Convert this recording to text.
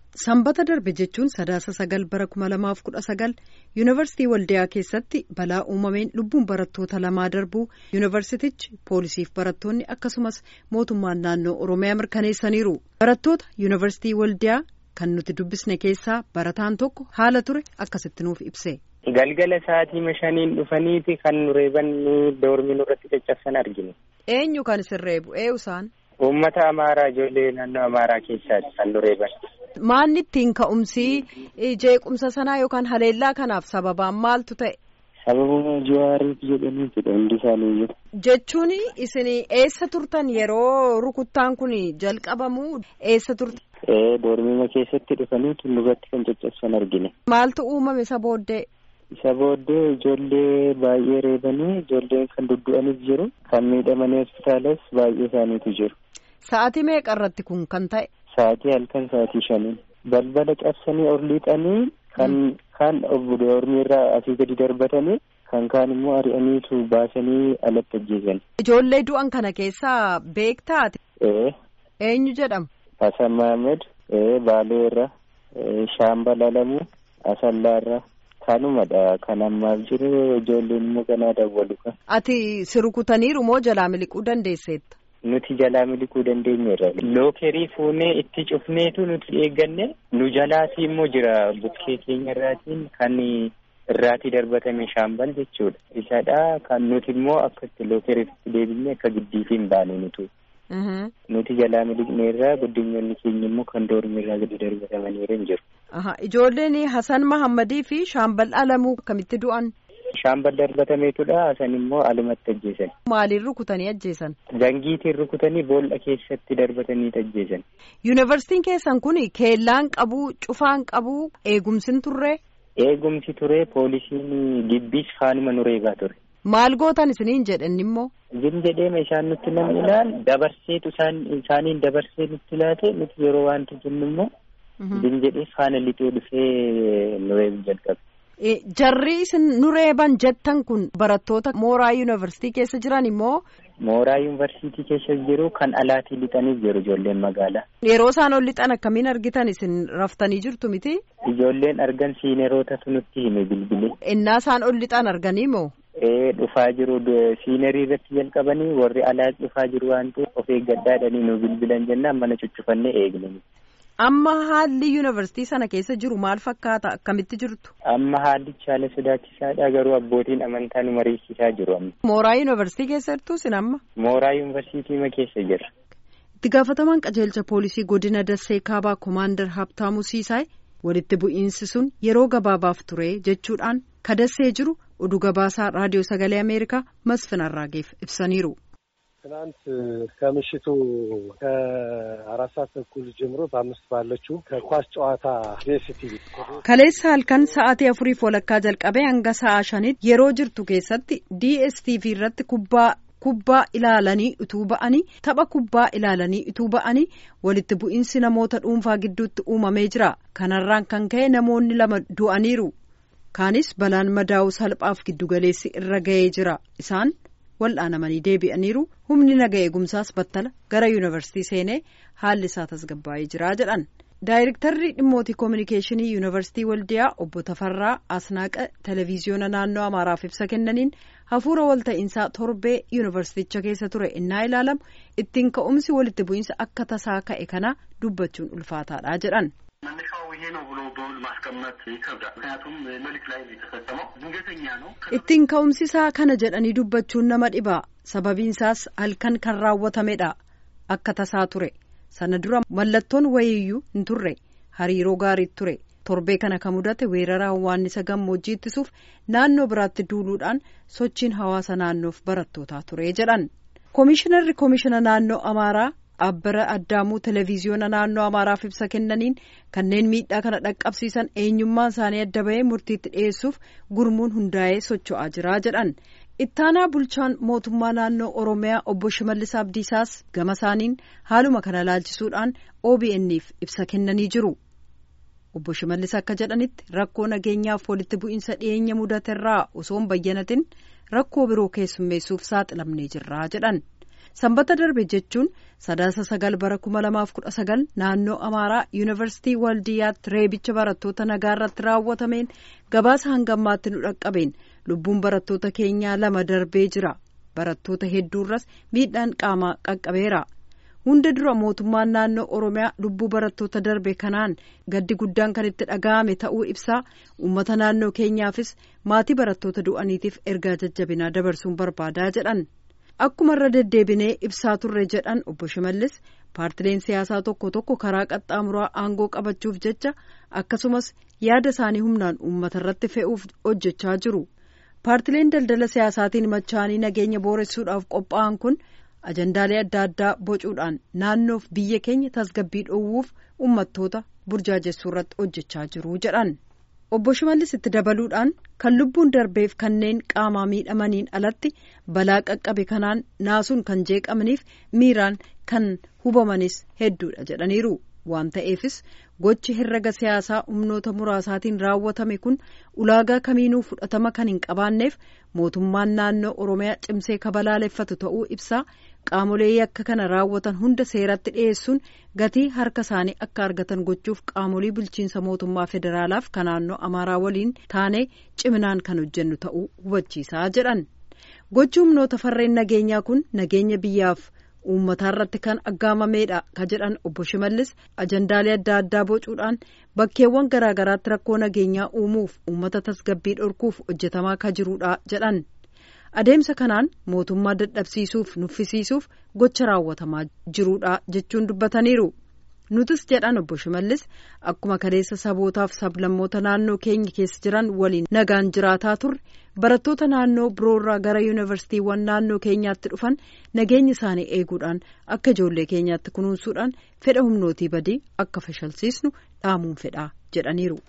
Sanbata darbe jechuun sadaasa sagal bara kuma lamaaf kudha sagal yuunivarsiitii Waldiyaa keessatti balaa uumameen lubbuun barattoota lamaa darbuu yuunivarsitichi poolisiif barattoonni akkasumas mootummaan naannoo Oromiyaa mirkaneessaniiru. Barattoota yuunivarsiitii Waldiyaa kan nuti dubbisne keessaa barataan tokko haala ture akkasitti nuuf ibse. Galgala sa'aatii shaniin dhufaniiti kan nu reeban doormii nurratti caccabsan argine. Eenyu kan isin reebu? Eenyu isaan? Uummata Amaaraa ijoollee naannoo Amaaraa keessaati kan nu reeban. Maanni ittiin ka'umsi jeequmsa sanaa yookaan haleellaa kanaaf sababaan maaltu ta'e? Sababuma Jawaariif jedhaniitidha hundi isaanii Jechuun isin eessa turtan yeroo rukuttaan kun jalqabamu eessa turtan? Ee doormima keessatti dhufanii nurratti kan caccabsan argine. Maaltu uumame isa booddee? Isa booddee ijoollee baay'ee reebanii ijoolleen kan duddu'anis jiru kan miidhamanii hospitaalas baay'ee isaaniitu jiru. Sa'aatii meeqa irratti kun kan ta'e? Sa'aatii halkan sa'aatii shanii balbala cabsanii ol liixanii kan kaan doormii irraa asii gadi darbatanii kan kaan immoo ari'aniitu baasanii alatti ajjeesan. Ijoollee du'an kana keessaa beektaati? Ee. Eenyu jedhamu? Hasan Mahammad, Baalee irra, Shaambal Alamuu, Asallaa irra. Kanumadha kan ammaaf jiru ijoolleen immoo kanaa dawwalu kan. Ati si rukutaniiru moo jalaa miliquu dandeesseetta? Nuti jalaa miliquu dandeenyeerra. Lookerii fuunee itti cufneetu nuti eegganne nu jalaati immoo jira bukkee keenya irraatiin kan irraati darbatame shaambal jechuudha. Isadha kan nuti immoo akkatti lookeriitti deebinee akka giddiifi hin baane nutu. Nuti jalaa miliqneerraa guddinyoonni keenya immoo kan doormirraa gadi darbatamaniiru hin jiru. Ijoolleen Hasan Mahammadii fi Shaambal Alamuu akkamitti du'an? Shaambal darbatameetudha. Hasan immoo alumatti ajjeesan. Maaliin rukutanii ajjeesan? Zangiitiin rukutanii boolla keessatti darbatanii ajjeesan. Yuunivarsiitiin keessan kun keellaan qabu, cufaan qabu, eegumsin turre? Eegumsi ture poolisiin gibbiis faanuma nu reebaa ture. Maal gootan isiniin jedhan immoo? Jin jedheema isaan nutti namni ilaal dabarseetu isaaniin dabarsee nutti laate nuti yeroo waanti jennu immoo. Jin jedhee faana lixee dhufee nu reebu jalqabe. Jarri isin nu reeban jettan kun barattoota mooraa yuunivarsiitii keessa jiran immoo. Mooraa yuunivarsiitii keessa jiru kan alaatii lixanii jiru ijoolleen magaalaa. Yeroo isaan ol lixan akkamiin argitan isin raftanii jirtu miti? Ijoolleen argan siinerootatu nutti hime bilbilee. Innaa isaan ol lixan arganii moo? Ee dhufaa jiru siinerii irratti jalqabanii warri alaa dhufaa jiru waan ta'eef of eeggadhaadhanii nu bilbilan jennaan mana cuccufannee eegne. Amma haalli yuunivarsiitii sana keessa jiru maal fakkaata akkamitti jirtu? Amma haallichi haala sodaachisaadha garuu abbootiin amantaa nu mariisisaa jiru amma. Mooraa yuunivarsiitii keessa jirtu sin amma? Mooraa yuunivarsiitii keessa jira. Itti gaafatamaan qajeelcha poolisii godina Dassee Kaabaa Komaandar Habtaamuu Siisaay walitti bu'iinsi sun yeroo gabaabaaf ture jechuudhaan ka dassee jiru oduu gabaasaa raadiyoo sagalee Ameerikaa Masfin Arraageef ibsaniiru. ትናንት ከምሽቱ ከአራት ሰዓት ተኩል ጀምሮ በአምስት ባለችው ከኳስ ጨዋታ ዴስቲቪ kaleessa halkan sa'aatii afuriif walakkaa jalqabee hanga sa'a shanitti yeroo jirtu keessatti DSTV irratti kubbaa kubbaa ilaalanii utuu ba'anii tapha kubbaa ilaalanii utuu ba'anii walitti bu'iinsi namoota dhuunfaa gidduutti uumamee jira kanarraan kan ka'e namoonni lama du'aniiru kaanis balaan madaa'uu salphaaf giddugaleessi irra ga'ee jira isaan wal'aanamanii deebi'aniiru humni naga eegumsaas battala gara yuunivarsiitii seenee haalli isaa tasgabbaa'ee jira jedhan daayirektarri dhimmootii koominikeeshinii yuunivarsiitii waldiyaa obbo Tafarraa Asnaaqa televiziyoona naannoo Amaaraaf ibsa kennaniin hafuura walta'iinsaa torbee yuunivarsiiticha keessa ture innaa ilaalamu ittiin ka'umsi walitti bu'iinsa akka tasaa ka'e kana dubbachuun ulfaataadha jedhan. መነሻው ይሄ ነው ብሎ በውል ማስቀመጥ ይከብዳል። ምክንያቱም ሌሊት ላይ የተፈጸመው ድንገተኛ ነው። ittiin ka'umsi isaa kana jedhanii dubbachuun nama dhiba sababiin isaas halkan kan raawwatamedha akka tasaa ture sana dura mallattoon wayiiyyuu hin turre hariiroo gaarii ture torbee kana kan mudate weerara hawwaannisa gammoojjii ittisuuf naannoo biraatti duuluudhaan sochiin hawaasa naannoof barattootaa ture jedhan koomishinarri koomishina naannoo amaaraa abbara addaamuu televiziyoona naannoo amaaraaf ibsa kennaniin kanneen miidhaa kana dhaqqabsiisan eenyummaan isaanii adda bahee murtiitti dhiyeessuuf gurmuun hundaa'ee socho'aa jira jedhan ittaanaa bulchaan mootummaa naannoo oromiyaa obbo shimallis abdiisaas gama isaaniin haaluma kana laalchisuudhaan OBN'if ibsa kennanii jiru obbo shimallis akka jedhanitti rakkoo nageenyaaf walitti bu'iinsa dhiyeenya mudaterraa osoo hin bayyanatin rakkoo biroo keessummeessuuf saaxilamnee jirra jedhan. sanbata darbe jechuun sadaasa sagal bara kuma lamaaf kudha sagal naannoo amaaraa yuunivarsiitii waldiyaatti reebicha barattoota nagaa irratti raawwatameen gabaasa hangammaatti nu dhaqqabeen lubbuun barattoota keenyaa lama darbee jira barattoota hedduurras miidhaan qaamaa qaqqabeera. hunda dura mootummaan naannoo oromiyaa lubbuu barattoota darbe kanaan gaddi guddaan kan itti dhaga'ame ta'uu ibsaa uummata naannoo keenyaafis maatii barattoota du'aniitiif ergaa jajjabinaa dabarsuun barbaadaa jedhan akkuma irra deddeebinee ibsaa turre jedhan obbo Shimallis paartileen siyaasaa tokko tokko karaa qaxxaamuraa aangoo qabachuuf jecha akkasumas yaada isaanii humnaan uummata irratti fe'uuf hojjechaa jiru paartileen daldala siyaasaatiin machaanii nageenya booressuudhaaf qophaa'an kun. ajandaalee adda addaa bocuudhaan naannoof biyya keenya tasgabbii dhoowwuuf uummattoota burjaajessuu irratti hojjechaa jiru jedhan obbo Shimallis itti dabaluudhaan kan lubbuun darbeef kanneen qaamaa miidhamaniin alatti balaa qaqqabe kanaan naasuun kan jeeqamaniif miiraan kan hubamanis hedduudha jedhaniiru waan ta'eefis gochi herrega siyaasaa humnoota muraasaatiin raawwatame kun ulaagaa kamiinuu fudhatama kan hin qabaanneef mootummaan naannoo oromiyaa cimsee kabalaaleffatu ta'uu ibsaa qaamolee yakka kana raawwatan hunda seeratti dhiyeessuun gatii harka isaanii akka argatan gochuuf qaamolee bulchiinsa mootummaa federaalaaf kan naannoo amaaraa waliin taanee ciminaan kan hojjennu ta'uu hubachiisaa jedhan gochi humnoota farreen nageenyaa kun nageenya biyyaaf. uummataa irratti kan aggaamameedha ka jedhan obbo Shimallis ajandaalee adda addaa bocuudhaan bakkeewwan garaagaraatti rakkoo nageenyaa uumuuf uummata tasgabbii dhorkuuf hojjetamaa ka jiruudha jedhan adeemsa kanaan mootummaa dadhabsiisuuf nuffisiisuuf gocha raawwatamaa jiruudha jechuun dubbataniiru nutis jedhan obbo Shimallis akkuma kaleessa sabootaaf sablammoota naannoo keenya keessa jiran waliin nagaan jiraataa turre barattoota naannoo biroorraa gara yuunivarsiitiiwwan naannoo keenyaatti dhufan nageenya isaanii eeguudhaan akka ijoollee keenyaatti kunuunsuudhaan fedha humnootii badii akka fashalsiisnu dhaamuun fedhaa jedhaniiru.